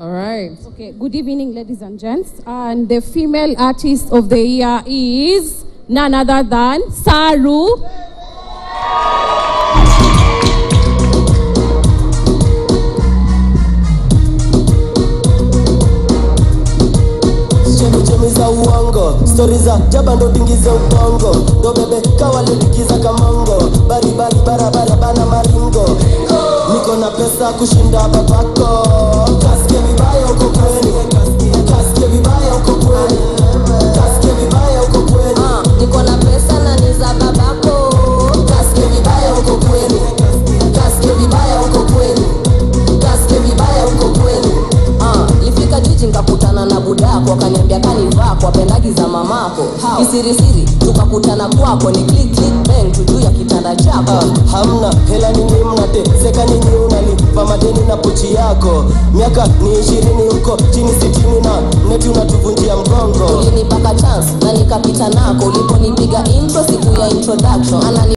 All right. Okay, good evening, ladies and gents. And the female artist of the year is none other than Saru. chemichemi za uongo stori za jaba ndo dingize ubongo ndo bebe kawalidikiza kamongo baribari barabara bana maringo niko na pesa kushinda babako kasikie vibaya uko kweli kasikie vibaya uko kweli kasikie vibaya uko kweli niko na pesa na ni za babako kasikie vibaya uko kweli kasikie vibaya uko kweli kasikie vibaya uko kweli Ah, lifika jiji nkakutana na budako akaniambia kanivaa kwa pendagi za mamako kisirisiri tukakutana kwako ni click click bang tu juu ya kitanda chako Ah, hamna hela nini mnateseka nini unalipa madeni na pochi yako miaka ni ishirini huko chini sitini na neti unatuvunjia mgongo ulinipaka chance na nikapita nako uliponipiga intro siku ya introduction Anani